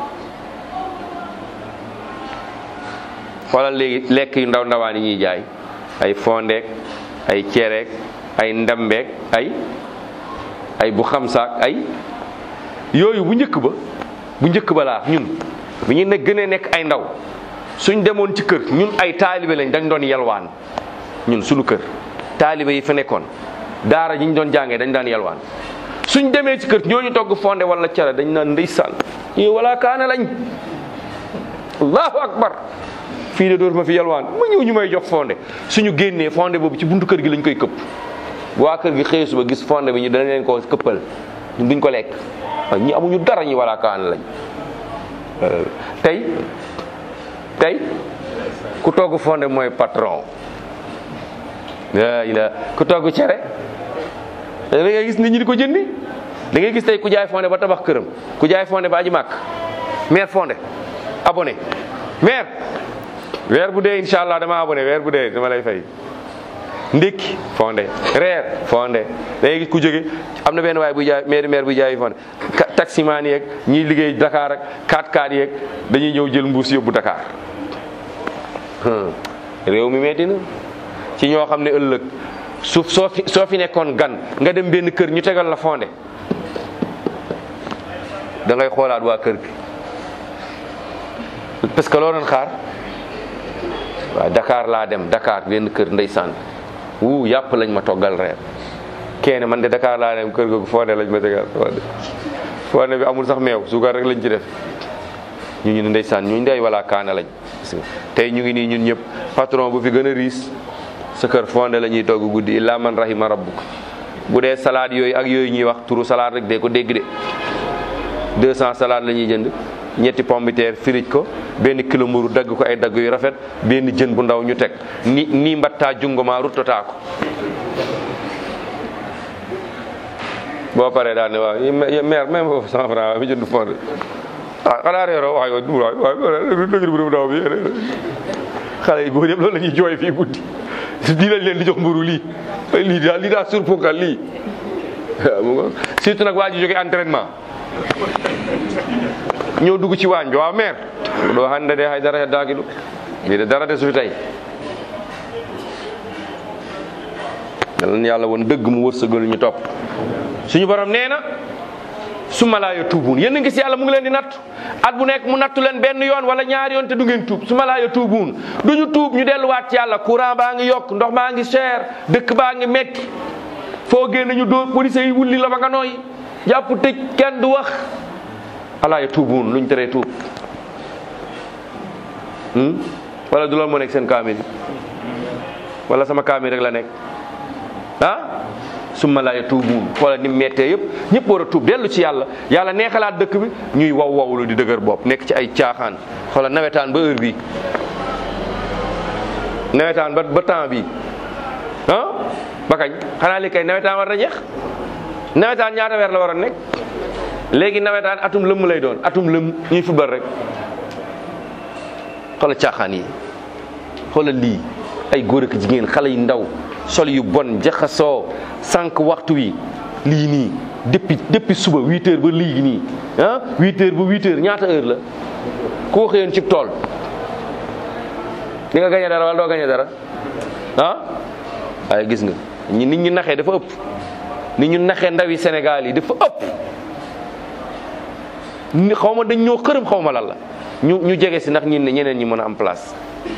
xoolal léegi lekk yu ndaw ndawaan yi ñuy jaay ay fondeek ay cereek ay ndambeek ay ay bu xamsaak ay yooyu bu njëkk ba bu njëkk ba laa ñun bu ñu ne gënee nekk ay ndaw suñ demoon ci kër ñun ay taalibe lañ dañ doon yalwaan ñun suñu kër taalibe yi fa nekkoon daara ji ñu doon jàngee dañ daan yalwaan suñ demee ci kër ñooñu togg fonde wala cere dañ naan ndeysaan ñii wala kaana lañ allahu akbar fii de door ma fi yalwaan ma ñëw ñu may jox fonde suñu génnee fonde boobu ci buntu kër gi lañ koy këpp bu waa kër gi xëy suba gis fonde bi ñu dana leen ko këppal ñun duñ ko lekk waaw ñi amuñu dara ñi wala kaana lañ tey tey ku togg fonde mooy patron la ila ku togg cere da ngay gis nit ñi di ko jëndi da ngay gis tey ku jaay fonde ba tabax këram ku jaay fonde ba aji màkk maire fonde abonné maire weer bu dee incha allah dama abonné weer bu dee dama lay fay ndékki fonde reer fonde da ngay gis ku jóge am na benn waay buy jaay maire maire buy jaay fonde taximaan yeeg ñiy liggéey Dakar ak 4x4 yeeg dañuy ñëw jël mbuus yóbbu Dakar réew mi metti na ci ñoo xam ne ëllëg suuf soo fi soo fi nekkoon gan nga dem benn kër ñu tegal la fonde da ngay xoolaat waa kër gi parce que loo doon xaar waaw Dakar laa dem Dakar benn kër ndeysaan wuu yàpp lañ ma toggal reer kenn man de Dakar laa dem kër googu fonde lañ ma tegal fonde fonde bi amul sax meew suukar rek lañ ci def ñu ñu ne ndeysaan ñu ndey wala kaana lañ tey ñu ngi nii ñun ñëpp patron bu fi gën a riis sa kër fonde la ñuy togg guddi illa man rahima rabbuk bu dee salade yooyu ak yooyu ñuy wax turu salade rek dee ko dégg de 200 salade la ñuy jënd ñetti pombiteer firij ko benn kilo mburu dagg ko ay dagg yu rafet benn jën bu ndaw ñu teg ni ni mbattaa jungoma ruttotaa ko boo paree daal ne waaw maire même foofu cent franc mi jënd fond ah xanaa reeroo waay waay waay waay dëgg bu ndaw bi xale yi góor yëpp loolu la ñuy jooy fii guddi lii lañ leen di jox mburu lii lii daal lii daal surponkal lii waaw mu ngo surtout nag waa ji jóge entraînement ñëw dugg ci waañ bi waaw maire ɗo hannde de hay dara heddaaki ɗum mbiɗe dara de sufi tawi yalan yàlla won dëgg mu wërsëgal ñu topp suñu borom nee na summa laa yatuubuun yéen a ngi gis yàlla mu ngi leen di nattu at bu nekk mu nattu leen benn yoon wala ñaari yoon te du ngeen tuub summa laa yatuubuun du ñu tuub ñu delluwaat ci yàlla courant baa ngi yokk ndox baa ngi cher dëkk baa ngi metti foo génn ñu dóor police yi wulli la ba nga nooy jàpp tëj kenn du wax alaa yatuubuun luñ teree tuub wala du loolu moo nekk seen kaamil wala sama kaamil rek la nekk ah summa laa yatuubuun xoola ni mettee yëpp ñëpp war a tuub dellu ci yàlla yàlla neexalaat dëkk bi ñuy waw wawlu di dëgër bopp nekk ci ay caaxaan xoola nawetaan ba heure bi nawetaan ba ba temps bi ah ba kañ xanaa li kay nawetaan war na jeex nawetaan ñaata weer la war a nekk léegi nawetaan atum lëmm lay doon atum lëmm ñuy fubal rek xoola caaxaan yi xoola lii ay góor ak jigéen xale yu ndaw sol yu bon jaxasoo sànq waxtu wi lii nii depuis depuis suba huit heures ba léegi nii ah huit heures ba huit heures ñaata heure la ku ko xëyoon ci tool di nga gañe dara wala doo gañe dara ah waaye gis nga ñi nit ñu naxee dafa ëpp nit ñu naxee ndawi Sénégal yi dafa ëpp ni xaw ma dañ ñoo xërëm xaw ma lan la ñu ñu jege si ndax ñin ne ñeneen ñi mën a am place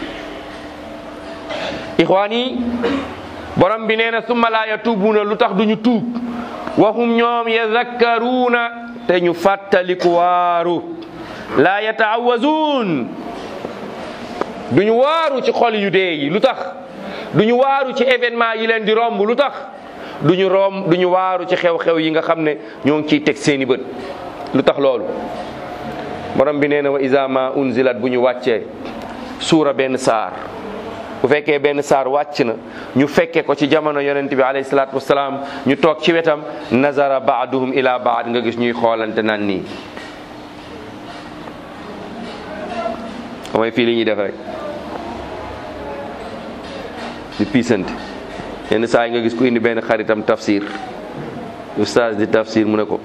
ixwaan yi borom bi nee na summa laa yatuubuuna lu tax duñu tuub waxum ñoom yazakkaruuna te ñu fàttaliku waaru laa yataawazuun duñu waaru ci xol yu dee yi lu tax duñu waaru ci événement yi leen di romb lu tax duñu romb duñu waaru ci xew-xew yi nga xam ne ñoo ngi ciy teg seeni bët lu tax loolu borom bi nee na wa iza ma unzilat bu ñu wàccee suura benn saar bu fekkee benn saar wàcc na ñu fekke ko ci jamono yonent bi alayhi salaatu wasalaam ñu toog ci wetam nazara baaduhum ila baad nga gis ñuy xoolante naan nii mooy fii li ñuy def rek di piisante yenn saa yi nga gis ku indi benn xaritam tafsir ustaas di tafsir mu ne ko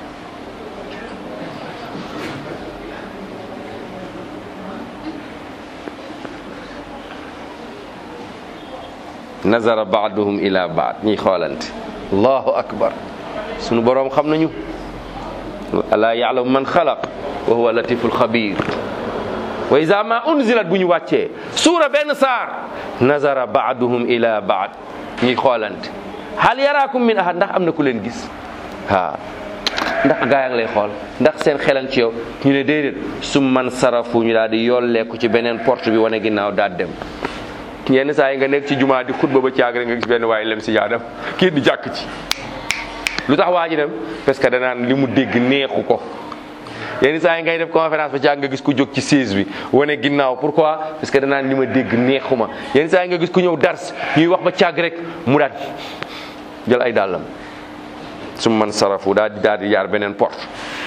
nazara baaduhum ila baad ñuy xoolante allahu akbar sunu boroom xam nañu alaa yaalamu man xalaq wa huwa latiful xabir wa iza ma unzilat bu ñu wàccee suura benn saar nazara baaduhum ila baad ñuy xoolante hal yaraakum min ahad ndax am na ku leen gis haa ndax gaa yaa ngi lay xool ndax seen xelan ci yow ñu ne déedéet su man sarafu ñu daal di yolleeku ci beneen porte bi wane ginnaaw daal dem yenn saa yi nga nekk ci jumaa di xutba ba caag rek nga gis benn waaye lem si jaadam kii di jàkk ci lu tax waa ji dem parce que danaan li mu dégg neexu ko yenn saa yi ngay def conférence ba caag nga gis ku jóg ci siège bi wane ginnaaw pourquoi parce que danaan li ma dégg neexuma yenn saa yi nga gis ku ñëw dars ñuy wax ba caag rek mu daal jël ay dàllam su man sarafu daal di daal di jaar beneen porte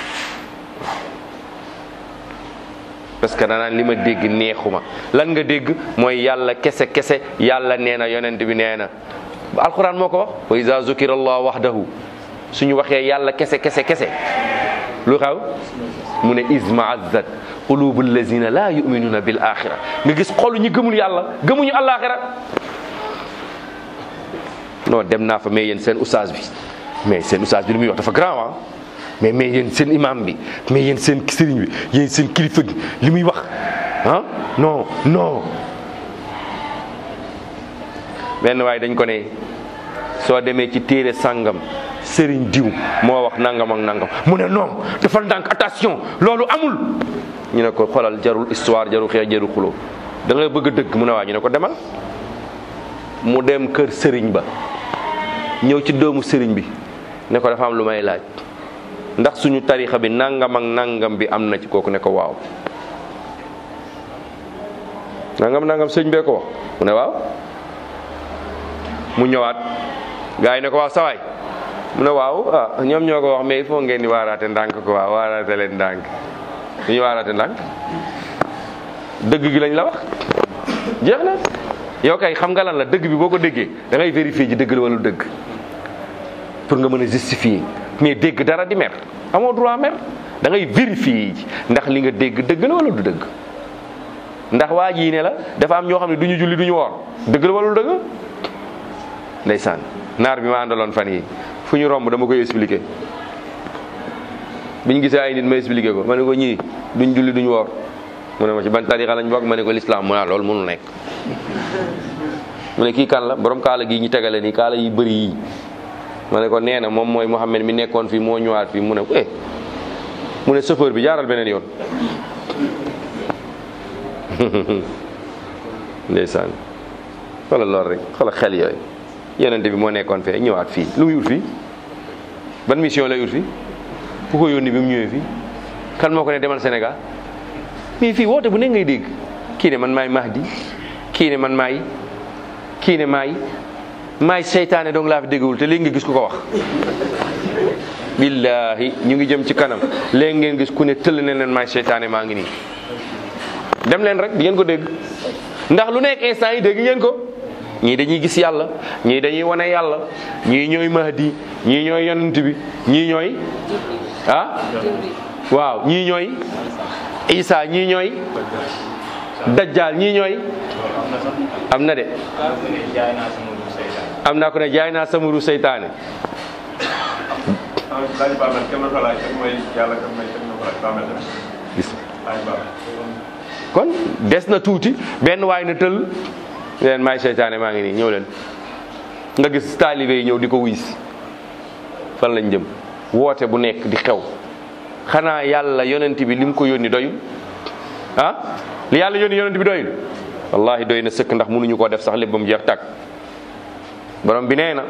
parce que danaan li ma dégg neexuma lan nga dégg mooy yàlla kese kese yàlla nee na yonent bi nee na alquran moo ko wax wa iza zukira allah wahdahu suñu waxee yàlla kese kese kese lu xew mu ne isma azzat qulubu allazina la yuminuna bil axira nga gis xolu ñi gëmul yàlla gëmuñu alaxira non dem naa fa mais yéen seen oustaz bi mais seen oustaz bi li muy wax dafa grand ah mais mais yéen seen imam bi mais yéen seen sëriñ bi yéen seen kilifa gi li muy wax ah non non benn waaye dañ ko ne soo demee ci téere sàngam sëriñ diw moo wax nangam ak nangam mu ne non dafa ndànk attention loolu amul ñu ne ko xoolal jarul histoire jarul xeex jarul xuloo da nga bëgg a dëgg mu ne waa ñu ne ko demal mu dem kër sëriñ ba ñëw ci doomu sëriñ bi ne ko dafa am lu may laaj ndax suñu tarixa bi nangam ak nangam bi am na ci kooku ne ko waaw nangam nangam sëñ bee ko wax mu ne waaw mu ñëwaat gars yi ne ko waaw sawaay mu ne waaw ah ñoom ñoo ko wax mais il faut ngeen di waaraate ndànk ko waaw waaraate leen ndànk lu ñuy waaraate ndànk dëgg gi lañ la wax jeex na yow kay xam nga lan la dëgg bi boo ko déggee da ngay vérifier ji dëgg la wala dëgg pour nga mën a justifier mais dégg dara di mer amoo droit mer da ngay vérifier ji ndax li nga dégg dëgg la wala du dëgg ndax waa jii ne la dafa am ñoo xam ne du ñu julli du ñu woor dëgg la wala du dëgg ndeysaan naar bi ma àndaloon fan yi fu ñu romb dama koy expliquer biñ gisee ay nit ma expliquer ko ma ne ko ñii duñ julli duñ woor mu ne ma ci ban tarixa lañ bokk ma ne ko l'islam mu ne loolu mënul nekk mu ne kii kan la borom kaala gii ñu tegale nii kaala yi bëri yii ma ne ko nee na moom mooy Mouhamed mi nekkoon fii moo ñëwaat fii mu ne eh mu ne chauffeur bi jaaral beneen yoon ndeysaan xoolal loolu rek xoolal xel yooyu yonente bi moo nekkoon fee ñëwaat fii lu muy wut fii ban mission lay wut fii ku ko yónni bi mu ñëwee fii kan moo ko ne demal Sénégal mais fii woote bu ne ngay dégg kii ne man maay Mahdi kii ne man maay kii ne maay maay seytaane donc laa fi déggul te léegi nga gis ku ko wax billahi ñu ngi jëm ci kanam léegi ngeen gis ku ne tëll ne leen maay seytaane maa ngi nii dem leen rek di ngeen ko dégg ndax lu nekk instant yi dégg ngeen ko ñii dañuy gis yàlla ñii dañuy wane yàlla ñii ñooy mahdi ñii ñooy yonent bi ñii ñooy ah waaw ñii ñooy isa ñii ñooy dajjal ñii ñooy am na de am naa ko ne jaay naa sama ru seytaane kon des na tuuti benn waay na tël leen maay seytaane maa ngi nii ñëw leen nga gis taalibe yi ñëw di ko wuysi fan lañ jëm woote bu nekk di xew xanaa yàlla yonent bi lim ko yónni doyul ah li yàlla yónni yonent bi doyul wallahi doy na sëkk ndax mënuñu koo def sax lépp ba mu jeex tàkk borom bi nee na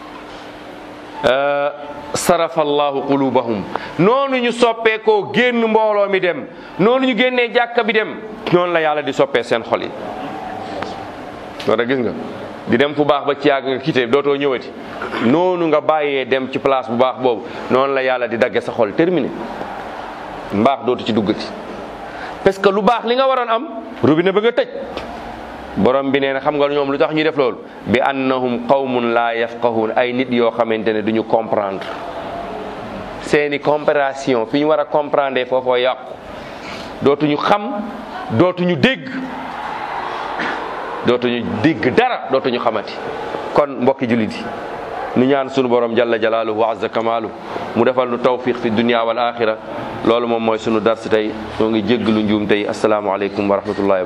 sarafa allahu qulubahum noonu ñu soppee koo génn mbooloo mi dem noonu ñu génnee jàkka bi dem noonu la yàlla di soppee seen xol yi loolu gis nga di dem fu baax ba ci yàgg nga quitté dootoo ñëwati noonu nga bàyyee dem ci place bu baax boobu noonu la yàlla di dagge sa xol terminé mbaax dootu ci duggati parce que lu baax li nga waroon am robinet ba nga tëj borom bi nee na xam nga ñoom lu tax ñuy def loolu bi annahum qawmun laa yafqahun ay nit yoo xamante ne duñu comprendre seeni compréhension fi ñu war a comprendre foofoo yàqu dootuñu xam dootuñu dégg dootuñu dégg dara dootuñu xamati kon mbokki jullit yi nu ñaan sunu borom jalla jalaaluhu wa azza kamaalu mu defal nu tawfiq fi dunia wal axira loolu moom mooy sunu dars tey ñoo ngi jéggalu njuum tey asalaamaaleykum wa rahmatullahi